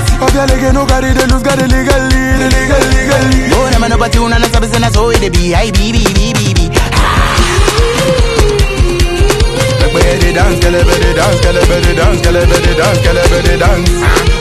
Obialege no carry the loose, got the legally, the legal, legally. Oh, never know but you na sabi say na so it be. Ay, be, be, be, be, be. Make me hear the dance, girl, better dance, girl, better dance, girl, better dance, girl, better dance.